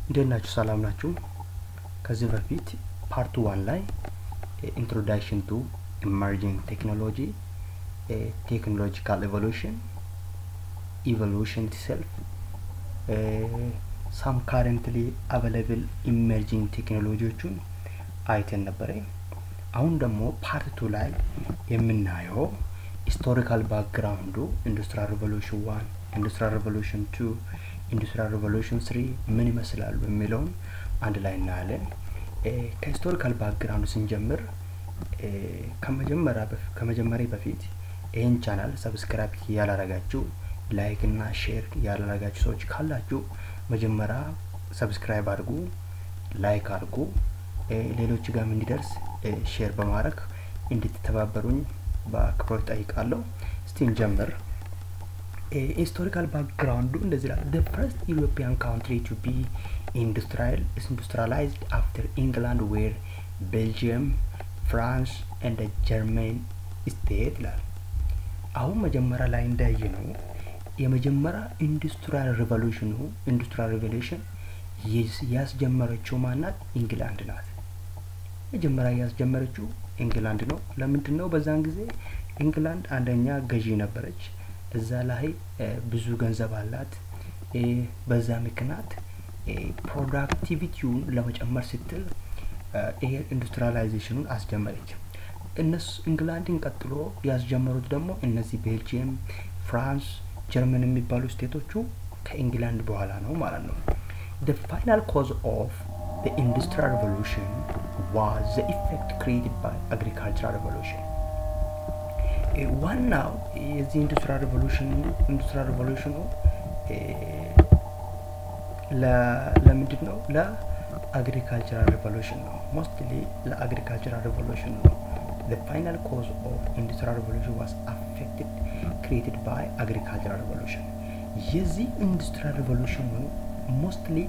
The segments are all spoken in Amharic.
እንዴት ናችሁ? ሰላም ናችሁ? ከዚህ በፊት ፓርት ዋን ላይ ኢንትሮዳክሽን ቱ ኢመርጂንግ ቴክኖሎጂ ቴክኖሎጂካል ኤቮሉሽን ኢቮሉሽን ኢትሰልፍ ሳም ካረንትሊ አቬለብል ኢመርጂንግ ቴክኖሎጂዎቹን አይተን ነበረ። አሁን ደግሞ ፓርት ቱ ላይ የምናየው ሂስቶሪካል ባክግራውንዱ ኢንዱስትሪያል ሪቮሉሽን ዋን ኢንዱስትሪያል ሪቮሉሽን ቱ ኢንዱስትሪያል ሪቮሉሽን ስሪ ምን ይመስላሉ የሚለውን አንድ ላይ እናያለን። ከሂስቶሪካል ባክግራውንድ ስንጀምር ከመጀመሪያ በፊት ይህን ቻናል ሰብስክራይብ ያላረጋችሁ ላይክ እና ሼር ያላረጋችሁ ሰዎች ካላችሁ መጀመሪያ ሰብስክራይብ አድርጉ፣ ላይክ አድርጉ፣ ሌሎች ጋርም እንዲደርስ ሼር በማድረግ እንድትተባበሩኝ በአክብሮት ጠይቃለሁ። እስቲ እንጀምር። ሂስቶሪካል ባክግራውንዱ እንደዚህ ይላል። the first European country to be industrial industrialized after England were Belgium, France and the German state ይላል። አሁን መጀመሪያ ላይ እንዳየ ነው የመጀመሪያ ኢንዱስትሪያል ሪቮሉሽኑ ኢንዱስትሪያል ሪቮሉሽን ያስጀመረችው ማናት? ኢንግላንድ ናት። መጀመሪያ ያስጀመረችው ኢንግላንድ ነው። ለምንድን ነው? በዛን ጊዜ ኢንግላንድ አንደኛ ገዢ ነበረች። እዛ ላይ ብዙ ገንዘብ አላት። በዛ ምክንያት ፕሮዳክቲቪቲውን ለመጨመር ስትል ይሄ ኢንዱስትሪያላይዜሽኑን አስጀመረች። እነሱ ኢንግላንድን ቀጥሎ ያስጀመሩት ደግሞ እነዚህ ቤልጅየም፣ ፍራንስ፣ ጀርመን የሚባሉ ስቴቶቹ ከኢንግላንድ በኋላ ነው ማለት ነው። the final cause of the industrial revolution was the effect created by agricultural revolution ዋናው የዚህ ኢንዱስትሪያል ሪቮሉሽን ኢንዱስትሪያል ሪቮሉሽኑ ለምንድን ነው? ለአግሪካልቸራል ሪቮሉሽን ነው። ሞስትሊ ለአግሪካልቸራል ሪቮሉሽን ነው። the final cause of industrial revolution was affected created by agricultural revolution የዚህ ኢንዱስትሪያል ሪቮሉሽኑ ሞስትሊ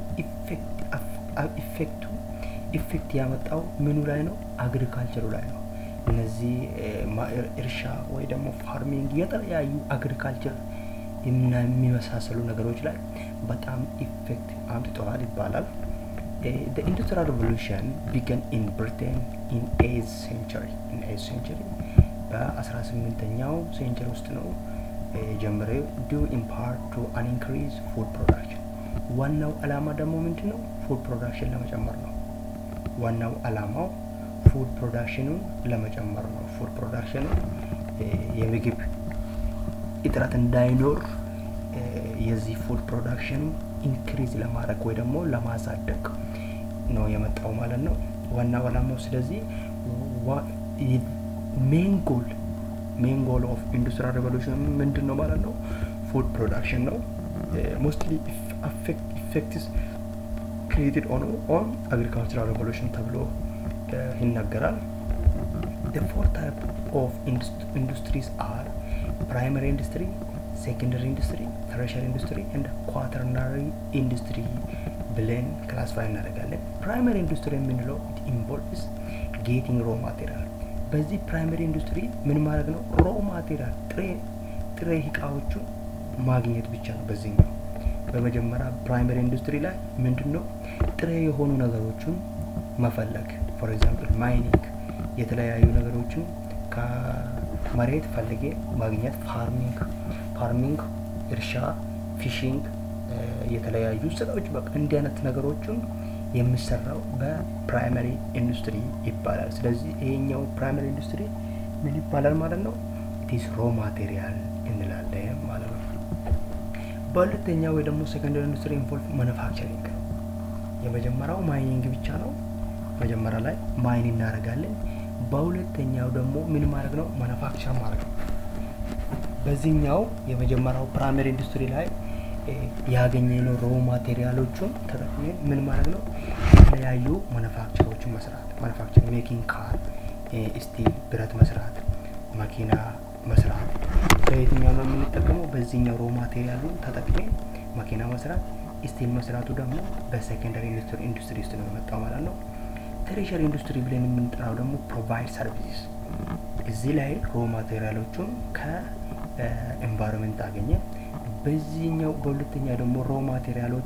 ኢፌክቱ ኢፌክት ያመጣው ምኑ ላይ ነው? አግሪካልቸሩ ላይ ነው። እነዚህ እርሻ ወይ ደግሞ ፋርሚንግ የተለያዩ አግሪካልቸር የሚመሳሰሉ ነገሮች ላይ በጣም ኢፌክት አምጥተዋል ይባላል። the industrial revolution began in britain in 8th century in 8th century በ18ኛው ሴንቸሪ ውስጥ ነው የጀመረው due in part to an increased food production ዋናው አላማ ደግሞ ምንድን ነው? ፉድ ፕሮዳክሽን ለመጨመር ነው። ዋናው አላማው ፉድ ፕሮዳክሽኑን ለመጨመር ነው። ፉድ ፕሮዳክሽኑ የምግብ እጥረት እንዳይኖር የዚህ ፉድ ፕሮዳክሽኑ ኢንክሪዝ ለማድረግ ወይ ደግሞ ለማሳደግ ነው የመጣው ማለት ነው ዋናው አላማው። ስለዚህ ሜን ጎል ሜን ጎል ኦፍ ኢንዱስትሪያል ሬቮሉሽን ምንድን ነው ማለት ነው? ፉድ ፕሮዳክሽን ነው። ሞስትሊ ኢፌክትስ ክሪኤትድ ኦን ኦን አግሪካልቸራል ሬቮሉሽን ተብሎ ይነገራል። the four type of industries are primary industry, secondary industry, tertiary industry and quaternary industry ብለን ክላስፋይ እናደርጋለን። ፕራይመሪ ኢንዱስትሪ የምንለው it involves getting raw material በዚህ ፕራይመሪ ኢንዱስትሪ ምን ማድረግ ነው? ሮ ማቴሪያል ጥሬ ጥሬ እቃዎቹን ማግኘት ብቻ ነው። በዚህኛው በመጀመሪያ ፕራይመሪ ኢንዱስትሪ ላይ ምንድን ነው ጥሬ የሆኑ ነገሮችን መፈለግ ፎር ኤግዛምፕል ማይኒንግ የተለያዩ ነገሮችን ከመሬት ፈልጌ ማግኘት ፋርሚንግ ፋርሚንግ እርሻ ፊሽንግ የተለያዩ ስራዎች በቃ እንዲህ አይነት ነገሮችን የሚሰራው በፕራይመሪ ኢንዱስትሪ ይባላል። ስለዚህ ይሄኛው ፕራይመሪ ኢንዱስትሪ ምን ይባላል ማለት ነው? ኢትስ ሮ ማቴሪያል እንላለን ማለት ነው። በሁለተኛው ወይ ደግሞ ሴኮንደሪ ኢንዱስትሪ ኢንቮልቭ ማኑፋክቸሪንግ ነው። የመጀመሪያው ማይኒንግ ብቻ ነው። መጀመሪያ ላይ ማይን እናደርጋለን። በሁለተኛው ደግሞ ምን ማድረግ ነው? ማኑፋክቸር ማድረግ ነው። በዚህኛው የመጀመሪያው ፕራይመሪ ኢንዱስትሪ ላይ ያገኘነው ሮ ማቴሪያሎቹን ተጠቅመን ምን ማድረግ ነው? የተለያዩ ማኑፋክቸሮችን መስራት ማኑፋክቸር ሜኪንግ ካር፣ ስቲል ብረት መስራት፣ መኪና መስራት። በየትኛው ነው የምንጠቀመው? በዚህኛው ሮ ማቴሪያሉን ተጠቅመን መኪና መስራት፣ ስቲል መስራቱ ደግሞ በሴኮንደሪ ኢንዱስትሪ ውስጥ ነው የመጣው ማለት ነው። ተርሸሪ ኢንዱስትሪ ብለን የምንጠራው ደግሞ ፕሮቫይድ ሰርቪስ እዚህ ላይ ሮ ማቴሪያሎቹን ከኤንቫይሮንመንት አገኘ በዚህኛው በሁለተኛ ደግሞ ሮ ማቴሪያሎቹን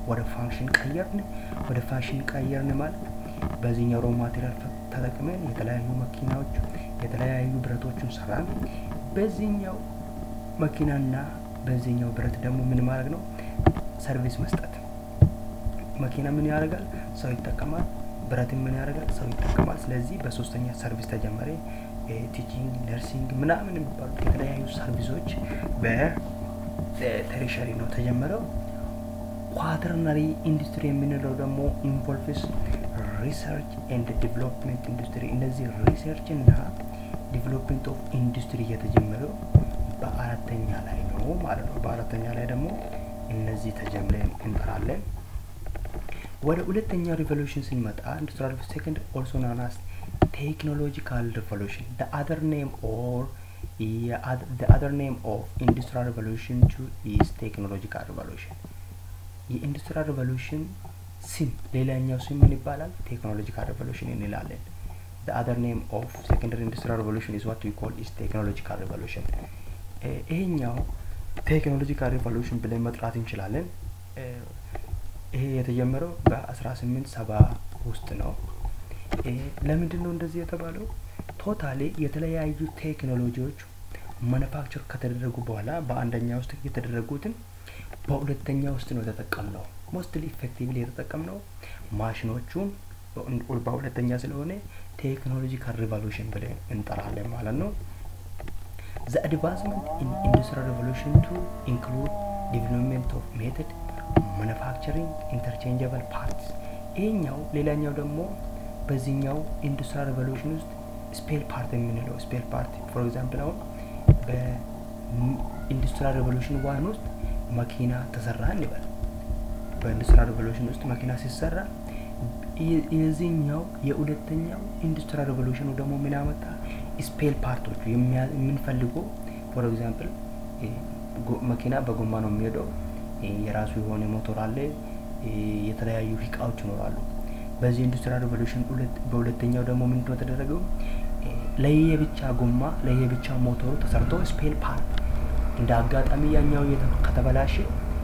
ወደ ፋንክሽን ቀየርን። ወደ ፋንክሽን ቀየርን ማለት በዚህኛው ሮ ማቴሪያል ተጠቅመን የተለያዩ መኪናዎች የተለያዩ ብረቶችን ሰራን። በዚህኛው መኪናና በዚህኛው ብረት ደግሞ ምን ማድረግ ነው? ሰርቪስ መስጠት። መኪና ምን ያደርጋል? ሰው ይጠቀማል። ብረትን ምን ያደርጋል? ሰው ይጠቀማል። ስለዚህ በሶስተኛ ሰርቪስ ተጀመረ። ቲቺንግ፣ ነርሲንግ ምናምን የሚባሉት የተለያዩ ሰርቪሶች በተሪሸሪ ነው ተጀመረው። ኳተርነሪ ኢንዱስትሪ የምንለው ደግሞ ኢንቮልቭስ ሪሰርች ኤንድ ዲቨሎፕመንት ኢንዱስትሪ። እነዚህ ሪሰርች እና ዲቨሎፕመንት ኦፍ ኢንዱስትሪ የተጀመረው በአራተኛ ላይ ነው ማለት ነው። በአራተኛ ላይ ደግሞ እነዚህ ተጀምረን እንጠራለን። ወደ ሁለተኛ ሪቮሉሽን ስንመጣ ኢንዱስትሪያል ሴኮንድ ኦልሶ ናውን አስ ቴክኖሎጂካል ሪቮሉሽን the other name or the other name of industrial revolution two is technological revolution የኢንዱስትሪያል ሪቮሉሽን ስም ሌላኛው ስም ምን ይባላል? ቴክኖሎጂካል ሪቮሉሽን እንላለን። the other name of secondary industrial revolution is what we call is technological revolution ይሄኛው ቴክኖሎጂካል ሪቮሉሽን ብለን መጥራት እንችላለን። ይሄ የተጀመረው በ1870 ውስጥ ነው። ለምንድን ነው እንደዚህ የተባለው? ቶታሊ የተለያዩ ቴክኖሎጂዎች ማኑፋክቸር ከተደረጉ በኋላ በአንደኛ ውስጥ የተደረጉትን በሁለተኛ ውስጥ ነው የተጠቀምነው። ሞስትሊ ኢፌክቲቭሊ የተጠቀምነው ማሽኖቹን በሁለተኛ ስለሆነ ቴክኖሎጂካል ሪቮሉሽን ብለን እንጠራለን ማለት ነው። The advancement in industrial revolution to include development of method manufacturing interchangeable parts ይሄኛው ሌላኛው ደግሞ በዚህኛው ኢንዱስትሪያል ሪቮሉሽን ውስጥ ስፔል ፓርት የምንለው ስፔል ፓርት ፎር ኤግዛምፕል አሁን በኢንዱስትሪያል ሪቮሉሽን ዋን ውስጥ መኪና ተሰራ እንበል። በኢንዱስትሪያል ሪቮሉሽን ውስጥ መኪና ሲሰራ የዚህኛው የሁለተኛው ኢንዱስትሪያል ሪቮሉሽኑ ደግሞ ምን ያመጣ ስፔል ፓርቶቹ የምንፈልገው ፎር ኤግዛምፕል መኪና በጎማ ነው የሚሄደው። የራሱ የሆነ ሞቶር አለ። የተለያዩ እቃዎች ይኖራሉ። በዚህ ኢንዱስትሪያል ሪቮሉሽን በሁለተኛው ደግሞ ምንድነው የተደረገው? ለየብቻ ጎማ ለየብቻ ሞተሩ ተሰርቶ ስፔል ፓርት እንደ አጋጣሚ ያኛው ከተበላሸ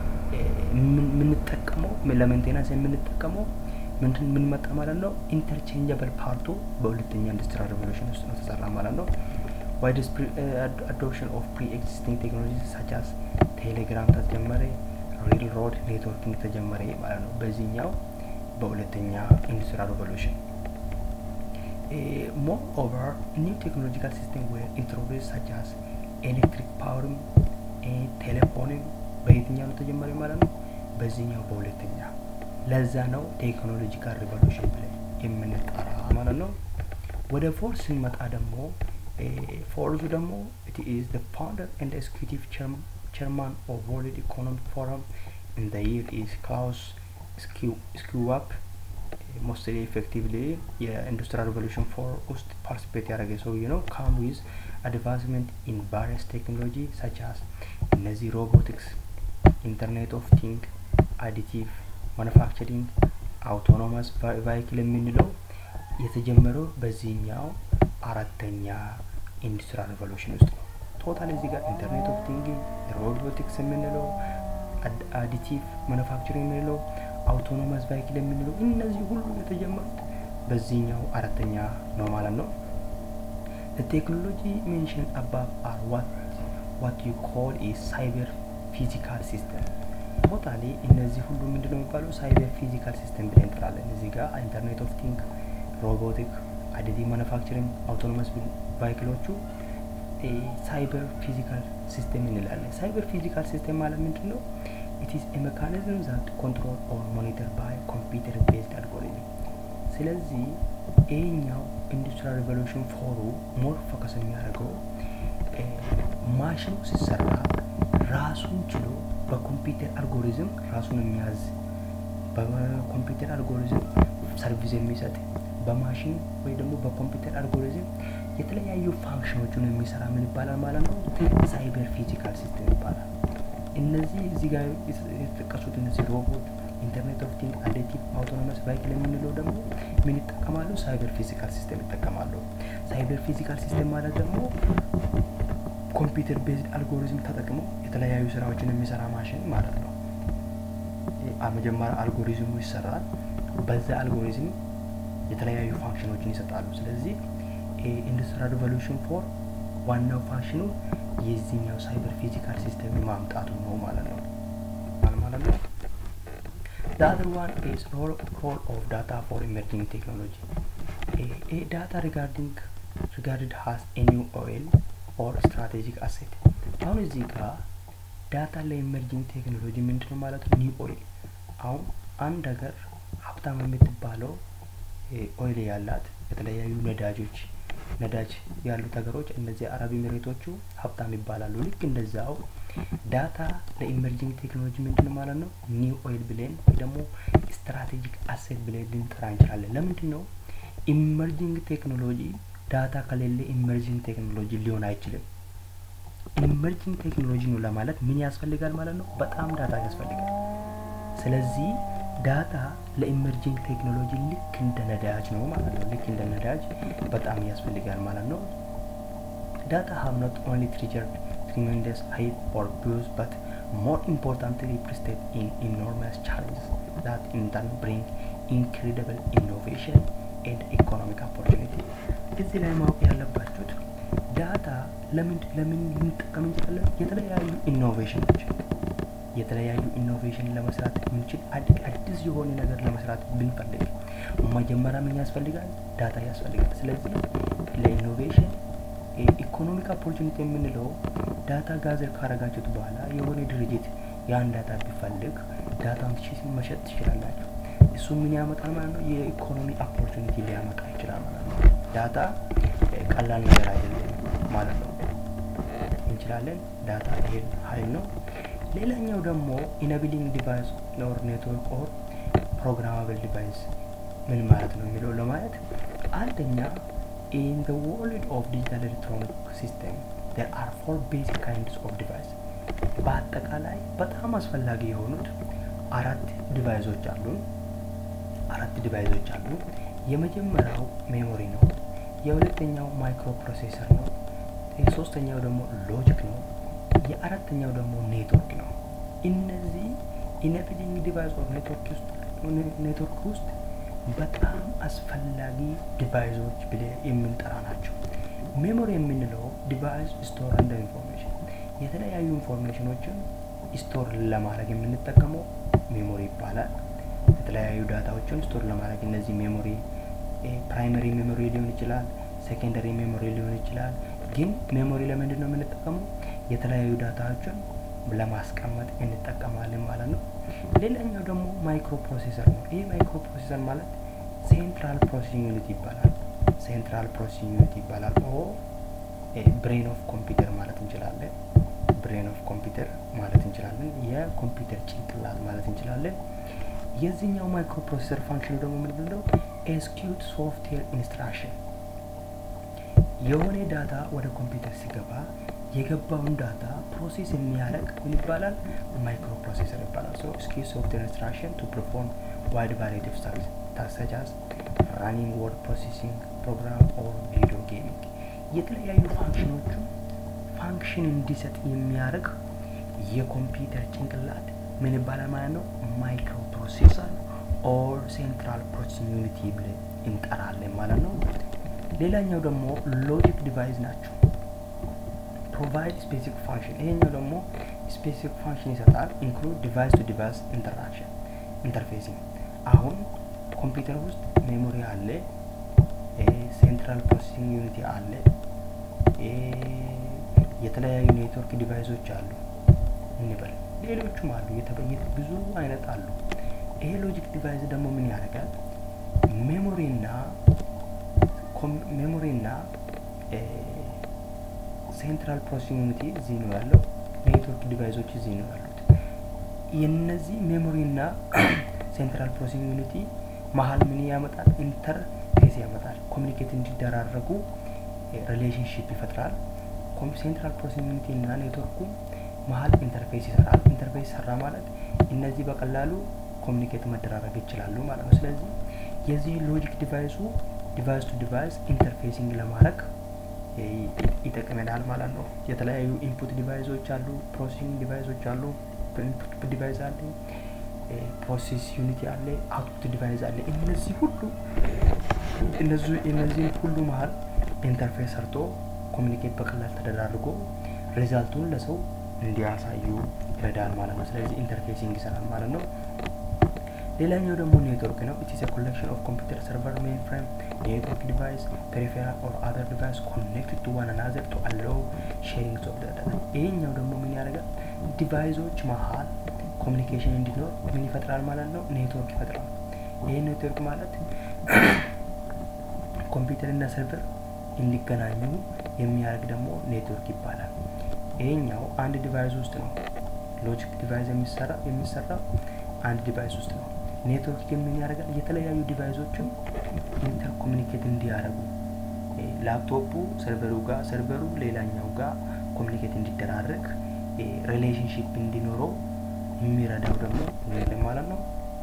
የምንጠቀመው ለሜንቴናንስ የምንጠቀመው ምንድን ምን መጣ ማለት ነው? ኢንተርቼንጀብል ፓርቱ በሁለተኛ ኢንዱስትሪያል ሪቮሉሽን ውስጥ ነው ተሰራ ማለት ነው። ዋይድ አዶፕሽን ኦፍ ፕሪ ኤግዚስቲንግ ቴክኖሎጂ ሳቻስ ቴሌግራም ተጀመረ። ሪል ሮድ ኔትወርኪንግ ተጀመረ ማለት ነው። በዚህኛው በሁለተኛ ኢንዱስትሪያል ሪቮሉሽን ሞር ኦቨር ኒው ቴክኖሎጂካል ሲስተም ዌር ኢንትሮዱስ ሳቻስ ኤሌክትሪክ ፓወርም ቴሌፎንም በየትኛው ነው ተጀመረ ማለት ነው? በዚህኛው በሁለተኛ ለዛ ነው ቴክኖሎጂካል ሪቮሉሽን ብለን የምንጠራ ማለት ነው። ወደ ፎርስ ስንመጣ ደግሞ ፎርሱ ደግሞ ኢት ኢዝ ዘ ፋውንደር ኤንድ ኤክስኪዩቲቭ ቸርማን ኦፍ ወርልድ ኢኮኖሚክ ፎረም ኢን ዘ ይር ኢዝ ክላውስ ስኪዋፕ ሞስትሊ ኤፌክቲቭሊ የኢንዱስትሪያል ሪቮሉሽን ፎር ውስጥ ፓርቲሲፔት ያደረገ ሰውዬ ነው። ካም ዊዝ አድቫንስመንት ኢን ቫሪየስ ቴክኖሎጂ ሰቻስ እነዚህ ሮቦቲክስ፣ ኢንተርኔት ኦፍ ቲንግ፣ አዲቲቭ ማኑፋክቸሪንግ አውቶኖመስ ቫይክል የምንለው የተጀመረው በዚህኛው አራተኛ ኢንዱስትሪያል ሪቮሉሽን ውስጥ ነው። ቶታል እዚህ ጋር ኢንተርኔት ኦፍ ቲንግ፣ ሮቦቲክስ የምንለው አዲቲቭ ማኑፋክቸሪንግ የምንለው አውቶኖመስ ቫይክል የምንለው እነዚህ ሁሉ የተጀመሩት በዚህኛው አራተኛ ነው ማለት ነው። ቴክኖሎጂ ሜንሽን አባብ አር ዋት ዋት ዩ ኮል ኢዝ ሳይበር ፊዚካል ሲስተም ቶታሊ እነዚህ ሁሉ ምንድን ነው የሚባለው ሳይበር ፊዚካል ሲስተም ብለን እንጠራለን። እዚህ ጋር ኢንተርኔት ኦፍ ቲንግ፣ ሮቦቲክ፣ አዲቲቭ ማኑፋክቸሪንግ፣ አውቶኖመስ ቫይክሎቹ ሳይበር ፊዚካል ሲስተም እንላለን። ሳይበር ፊዚካል ሲስተም ማለት ምንድን ነው? ኢት ኢዝ ኤ ሜካኒዝም ዛት ኮንትሮል ኦር ሞኒተር ባይ ኮምፒውተር ቤዝድ አልጎሪዝም። ስለዚህ ይሄኛው ኢንዱስትሪያል ሪቮሉሽን ፎሩ ሞር ፎከስ የሚያደርገው ማሽኑ ሲሰራ ራሱን ችሎ በኮምፒውተር አልጎሪዝም ራሱን የሚያዝ በኮምፒውተር አልጎሪዝም ሰርቪስ የሚሰጥ በማሽን ወይ ደግሞ በኮምፒውተር አልጎሪዝም የተለያዩ ፋንክሽኖችን የሚሰራ ምን ይባላል ማለት ነው? ሳይበር ፊዚካል ሲስተም ይባላል። እነዚህ እዚህ ጋር የተጠቀሱት እነዚህ ሮቦት፣ ኢንተርኔት ኦፍ ቲንግ፣ አዲቲቭ አውቶኖመስ ቫይክል የምንለው ደግሞ ምን ይጠቀማሉ? ሳይበር ፊዚካል ሲስተም ይጠቀማሉ። ሳይበር ፊዚካል ሲስተም ማለት ደግሞ ኮምፒውተር ቤዝድ አልጎሪዝም ተጠቅሞ የተለያዩ ስራዎችን የሚሰራ ማሽን ማለት ነው። መጀመሪያ አልጎሪዝሙ ይሰራል። በዛ አልጎሪዝም የተለያዩ ፋንክሽኖችን ይሰጣሉ። ስለዚህ ኢንዱስትሪያል ሪቮሉሽን ፎር ዋናው ፋንክሽኑ የዚህኛው ሳይበር ፊዚካል ሲስተም ማምጣቱ ነው ማለት ነው ማለት ነው። The other one is role, role of data for emerging technology. A, a data regarding regarded as a new oil or strategic asset. አሁን እዚህ ጋር ዳታ ለኢመርጂንግ ቴክኖሎጂ ምንድን ነው ማለት ነው? ኒው ኦይል። አሁን አንድ ሀገር ሀብታም የምትባለው ኦይል ያላት የተለያዩ ነዳጆች ነዳጅ ያሉት ሀገሮች እነዚህ አረብ ኤሚሬቶቹ ሀብታም ይባላሉ። ልክ እንደዛው ዳታ ለኢመርጂንግ ቴክኖሎጂ ምንድን ማለት ነው? ኒው ኦይል ብለን ወይ ደግሞ ስትራቴጂክ አሴት ብለን ልንጠራ እንችላለን። ለምንድን ነው ኢመርጂንግ ቴክኖሎጂ ዳታ ከሌለ ኢመርጂንግ ቴክኖሎጂ ሊሆን አይችልም። ኢመርጂንግ ቴክኖሎጂ ነው ለማለት ምን ያስፈልጋል ማለት ነው? በጣም ዳታ ያስፈልጋል። ስለዚህ ዳታ ለኢመርጂንግ ቴክኖሎጂ ልክ እንደ ነዳጅ ነው ማለት ነው። ልክ እንደ ነዳጅ በጣም ያስፈልጋል ማለት ነው። ዳታ ሃቭ ኖት ኦንሊ ትሪጀርድ tremendous hype or buzz, but more importantly, represent in enormous challenges that in turn bring incredible innovation and economic opportunity. እዚህ ላይ ማወቅ ያለባችሁት ዳታ ለምን ለምን ልንጠቀም እንችላለን? የተለያዩ ኢኖቬሽኖች የተለያዩ ኢኖቬሽን ለመስራት የምንችል አዲስ የሆነ ነገር ለመስራት ብንፈልግ መጀመሪያ ምን ያስፈልጋል? ዳታ ያስፈልጋል። ስለዚህ ለኢኖቬሽን ኢኮኖሚክ ኦፖርቹኒቲ የምንለው ዳታ ጋዘር ካረጋችሁት በኋላ የሆነ ድርጅት ያን ዳታ ቢፈልግ ዳታውን መሸጥ ትችላላችሁ። እሱ ምን ያመጣል ማለት ነው? የኢኮኖሚ ኦፖርቹኒቲ ሊያመጣ ይችላል ማለት ነው። ዳታ ቀላል ነገር አይደለም ማለት ነው። እንችላለን። ዳታ ይሄን ሀይል ነው። ሌላኛው ደግሞ ኢነቢሊንግ ዲቫይስ ኦር ኔትወርክ ኦር ፕሮግራማብል ዲቫይስ ምን ማለት ነው የሚለው ለማለት አንደኛ in the world of digital electronic system there are four basic kinds of device በአጠቃላይ በጣም አስፈላጊ የሆኑት አራት ዲቫይሶች አሉ አራት ዲቫይሶች አሉ የመጀመሪያው ሜሞሪ ነው የሁለተኛው ማይክሮ ፕሮሴሰር ነው የሶስተኛው ደግሞ ሎጂክ ነው የአራተኛው ደግሞ ኔትወርክ ነው እነዚህ ኢነቢሊንግ ዲቫይስ ኦፍ ኔትወርክ ውስጥ ኔትወርክ ውስጥ በጣም አስፈላጊ ዲቫይሶች ብለ የምንጠራ ናቸው። ሜሞሪ የምንለው ዲቫይስ ስቶር እንደ ኢንፎርሜሽን የተለያዩ ኢንፎርሜሽኖችን ስቶር ለማድረግ የምንጠቀመው ሜሞሪ ይባላል። የተለያዩ ዳታዎችን ስቶር ለማድረግ እነዚህ ሜሞሪ ፕራይመሪ ሜሞሪ ሊሆን ይችላል፣ ሴኬንደሪ ሜሞሪ ሊሆን ይችላል። ግን ሜሞሪ ለምንድን ነው የምንጠቀመው? የተለያዩ ዳታዎችን ለማስቀመጥ እንጠቀማለን ማለት ነው። ሌላኛው ደግሞ ማይክሮ ፕሮሴሰር ነው። ይህ ማይክሮ ፕሮሴሰር ማለት ሴንትራል ፕሮሴሲንግ ዩኒት ይባላል። ሴንትራል ፕሮሴሲንግ ዩኒት ይባላል። ኦ ብሬን ኦፍ ኮምፒውተር ማለት እንችላለን። ብሬን ኦፍ ኮምፒውተር ማለት እንችላለን። የኮምፒውተር ጭንቅላት ማለት እንችላለን። የዚህኛው ማይክሮ ፕሮሴሰር ፋንክሽኑ ደግሞ ምንድን ነው? ኤስኪዩት ሶፍትዌር ኢንስትራክሽን የሆነ ዳታ ወደ ኮምፒውተር ሲገባ የገባውን ዳታ ፕሮሴስ የሚያደርግ ምን ይባላል? ማይክሮ ፕሮሴሰር ይባላል። ሶ ስኪል ሶፍትዌር ኢንስትራክሽን ቱ ፐርፎርም ዋይድ ቫራይቲ ኦፍ ሰርቪስ ታሰች አስ ራኒንግ ወርድ ፕሮሴሲንግ ፕሮግራም ኦር ቪዲዮ ጌሚንግ የተለያዩ ፋንክሽኖቹ ፋንክሽን እንዲሰጥ የሚያደርግ የኮምፒውተር ጭንቅላት ምን ይባላል ማለት ነው? ማይክሮ ፕሮሴሰር ኦር ሴንትራል ፕሮሴሲንግ ዩኒቲ ብለን እንጠራለን ማለት ነው። ሌላኛው ደግሞ ሎጂክ ዲቫይስ ናቸው። ፕሮቫይድ ስፔሲፊክ ፋንክሽን ይሄኛው ደግሞ ስፔሲፊክ ፋንክሽን ይሰጣል። ኢንክሉድ ዲቫይስ ቱ ዲቫይስ ኢንተራክሽን ኢንተርፌሲንግ። አሁን ኮምፒውተር ውስጥ ሜሞሪ አለ፣ ሴንትራል ፕሮሴሲንግ ዩኒቲ አለ፣ የተለያዩ ኔትወርክ ዲቫይሶች አሉ እንበል፣ ሌሎቹም አሉ፣ የተበየት ብዙ አይነት አሉ። ይሄ ሎጂክ ዲቫይስ ደግሞ ምን ያደርጋል? ሜሞሪና ሜሞሪና ሴንትራል ፕሮሴሲንግ ዩኒቲ እዚህ ነው ያለው። ኔትወርክ ዲቫይሶች እዚህ ነው ያሉት። የነዚህ ሜሞሪና ሴንትራል ፕሮሴሲንግ ዩኒቲ መሀል ምን ያመጣል? ኢንተርፌስ ያመጣል። ኮሚኒኬት እንዲደራረጉ ሪሌሽንሽፕ ይፈጥራል። ሴንትራል ፕሮሴሲንግ ዩኒቲ እና ኔትወርኩ መሀል ኢንተርፌስ ይሰራል። ኢንተርፌስ ሰራ ማለት እነዚህ በቀላሉ ኮሚኒኬት መደራረግ ይችላሉ ማለት ነው። ስለዚህ የዚህ ሎጂክ ዲቫይሱ ዲቫይስ ቱ ዲቫይስ ኢንተርፌሲንግ ለማድረግ ይጠቅመናል ማለት ነው። የተለያዩ ኢንፑት ዲቫይሶች አሉ፣ ፕሮሴሲንግ ዲቫይሶች አሉ፣ ኢንፑት ዲቫይስ አለ፣ ፕሮሴስ ዩኒቲ አለ፣ አውትፑት ዲቫይስ አለ። እነዚህ ሁሉ እነዚህም ሁሉ መሀል ኢንተርፌስ ሰርቶ ኮሚኒኬት በቀላል ተደራርጎ ሪዛልቱን ለሰው እንዲያሳዩ ይረዳል ማለት ነው። ስለዚህ ኢንተርፌሲንግ ይሰራል ማለት ነው። ሌላኛው ደግሞ ኔትወርክ ነው። ኢት ኢዝ ኤ ኮሌክሽን ኦፍ ኮምፒውተር ሰርቨር ሜን ፍሬም ኔትወርክ ዲቫይስ ፔሪፌራል ኦር አዘር ዲቫይስ ኮኔክትድ ቱ ዋን አናዘር ቱ አለው ሼሪንግ ኦፍ ዳታ። ይሄኛው ደግሞ ምን ያደርጋል? ዲቫይሶች መሀል ኮሚኒኬሽን እንዲኖር ምን ይፈጥራል ማለት ነው? ኔትወርክ ይፈጥራል። ይህ ኔትወርክ ማለት ኮምፒውተር እና ሰርቨር እንዲገናኙ የሚያደርግ ደግሞ ኔትወርክ ይባላል። ይሄኛው አንድ ዲቫይስ ውስጥ ነው። ሎጂክ ዲቫይስ የሚሰራ የሚሰራው አንድ ዲቫይስ ውስጥ ነው። ኔትወርክ ግን ምን ያደርጋል? የተለያዩ ዲቫይሶችን ኢንተር ኮሚኒኬት እንዲያደርጉ ላፕቶፑ ሰርቨሩ ጋር ሰርቨሩ ሌላኛው ጋር ኮሚኒኬት እንዲደራረግ ሪሌሽንሽፕ እንዲኖረው የሚረዳው ደግሞ ይሄን ማለት ነው።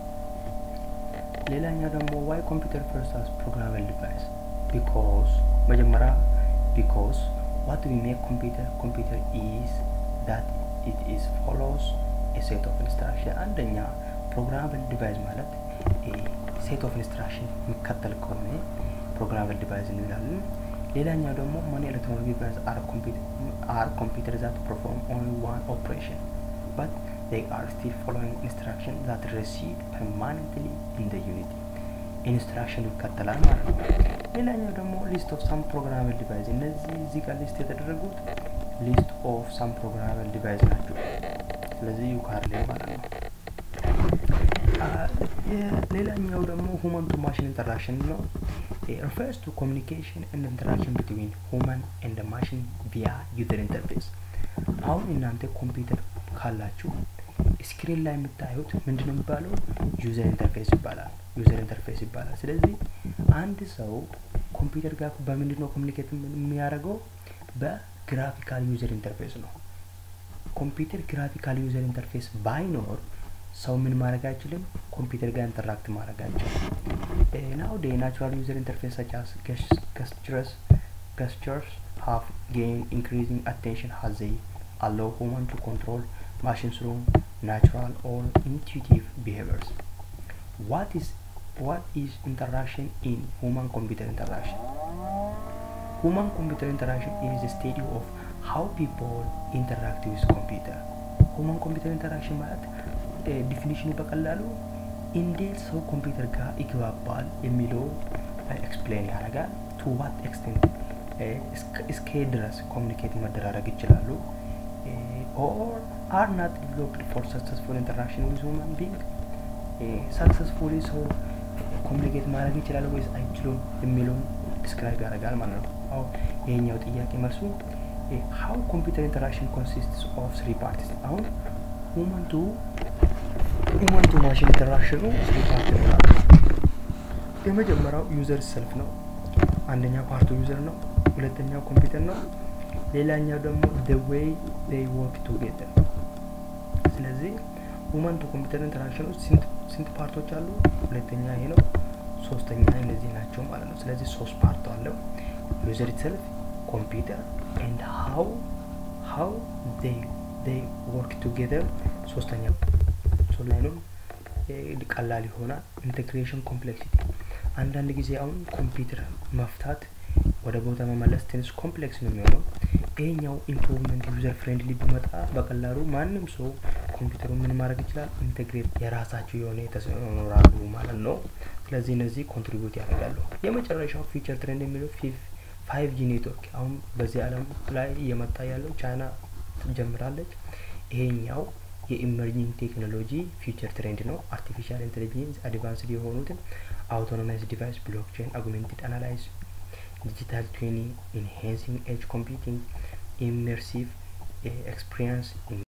ሌላኛው ደግሞ ዋይ ኮምፒውተር ፈርስት አስ ፕሮግራመብል ዲቫይስ ቢኮዝ መጀመሪያ ቢኮዝ ዋት ዊ ሜክ ኮምፒውተር ኮምፒውተር ኢዝ ዳት ኢት ኢዝ ፎሎውስ ሴት ኦፍ ኢንስትራክሽን አንደኛ ፕሮግራመብል ዲቫይስ ማለት ሴት ኦፍ ኢንስትራክሽን የሚከተል ከሆነ ፕሮግራመብል ዲቫይስ እንላለን። ሌላኛው ደግሞ ማኒ ኤሌክትሮኒክ ዲቫይስ አር ኮምፒውተር ዛት ፐርፎርም ኦንሊ ዋን ኦፕሬሽን በት they are still following instruction that receive permanently in the unity ኢንስትራክሽን ይከተላል ማለት ነው። ሌላኛው ደግሞ ሊስት ኦፍ ሳም ፕሮግራመብል ዲቫይስ እነዚህ እዚህ ጋር ሊስት የተደረጉት ሊስት ኦፍ ሳም ፕሮግራመብል ዲቫይስ ናቸው። ስለዚህ ዩካር ላይ ማለት ነው። ሌላኛው ደግሞ ሁማን ቱ ማሽን ኢንተራክሽን ነው። ሪፈርስ ቱ ኮሚኒኬሽን ኤንድ ኢንተራክሽን ቢትዊን ሁማን ኤንድ ማሽን ቪያ ዩዘር ኢንተርፌስ። አሁን እናንተ ኮምፒውተር ካላችሁ ስክሪን ላይ የምታዩት ምንድን ነው የሚባለው? ዩዘር ኢንተርፌስ ይባላል። ዩዘር ኢንተርፌስ ይባላል። ስለዚህ አንድ ሰው ኮምፒውተር ጋር በምንድን ነው ኮሚኒኬት የሚያደርገው? በግራፊካል ዩዘር ኢንተርፌስ ነው። ኮምፒውተር ግራፊካል ዩዘር ኢንተርፌስ ባይኖር ሰው ምን ማድረግ አይችልም? ኮምፒውተር ጋር ኢንተራክት ማድረግ አይችልም። ናው ዴይ ናቹራል ዩዘር ኢንተርፌስ ሰች አስ ገስቸርስ ገስቸርስ ሃቭ ጌን ኢንክሪዚንግ አቴንሽን ሃዝ ዜይ allow human to control machines through natural or intuitive behaviors. What is what is interaction in human computer interaction? Human computer interaction is a study of how people interact with computer. ሁማን ኮምፒውተር ኢንተራክሽን ማለት ዲፊኒሽኑ በቀላሉ እንዴት ሰው ኮምፒውተር ጋር ይግባባል የሚለው ኤክስፕሌን ያደርጋል። ቱ ዋት ኤክስቴንት እስከ ድረስ ኮሚኒኬት መደራረግ ይችላሉ or are not developed for successful interaction with human being ሰክሰስፉሊ ሰው ኮሚኒኬት ማድረግ ይችላል ወይስ አይችሉም የሚለውን ዲስክራይብ ያደርጋል ማለት ነው። አሁ ይሄኛው ጥያቄ መልሱ ሀው ኮምፒውተር ኢንተራክሽን ኮንሲስትስ ኦፍ ስሪ ፓርቲስ አሁን ሁማን ቱ ሁማን ቱ ማሽን ኢንተራክሽኑ ስሪ ፓርት ይኖራል። የመጀመሪያው ዩዘር ሰልፍ ነው። አንደኛው ፓርቱ ዩዘር ነው። ሁለተኛው ኮምፒውተር ነው። ሌላኛው ደግሞ the way they work together ስለዚህ ሁማን ቱ ኮምፒውተር ኢንተራክሽን ውስጥ ስንት ስንት ፓርቶች አሉ? ሁለተኛ ይሄ ነው። ሶስተኛ እነዚህ ናቸው ማለት ነው። ስለዚህ ሶስት ፓርት አለው ዩዘር ኢትሰልፍ ኮምፒውተር ኤንድ ሃው ሃው they they work together ሶስተኛ ሶ ላይ ነው ቀላል ይሆናል። ኢንቴግሬሽን ኮምፕሌክሲቲ አንዳንድ ጊዜ አሁን ኮምፒውተር መፍታት ወደ ቦታ መመለስ ትንሽ ኮምፕሌክስ ነው የሚሆነው። ይሄኛው ኢምፕሩቭመንት ዩዘር ፍሬንድሊ ቢመጣ በቀላሉ ማንም ሰው ኮምፒውተሩ ምን ማድረግ ይችላል፣ ኢንቴግሬት የራሳቸው የሆነ ተኖራሉ ማለት ነው። ስለዚህ እነዚህ ኮንትሪቢዩት ያደርጋሉ። የመጨረሻው ፊቸር ትሬንድ የሚለው ፋይቭ ጂ ኔትወርክ አሁን በዚህ ዓለም ላይ እየመጣ ያለው ቻይና ትጀምራለች። ይሄኛው የኢመርጂንግ ቴክኖሎጂ ፊውቸር ትሬንድ ነው። አርቲፊሻል ኢንቴሊጀንስ አድቫንስድ የሆኑትን አውቶኖመስ ዲቫይስ፣ ብሎክቼን፣ አጉሜንትድ አናላይዝ digital twinning, enhancing edge computing, immersive uh, experience in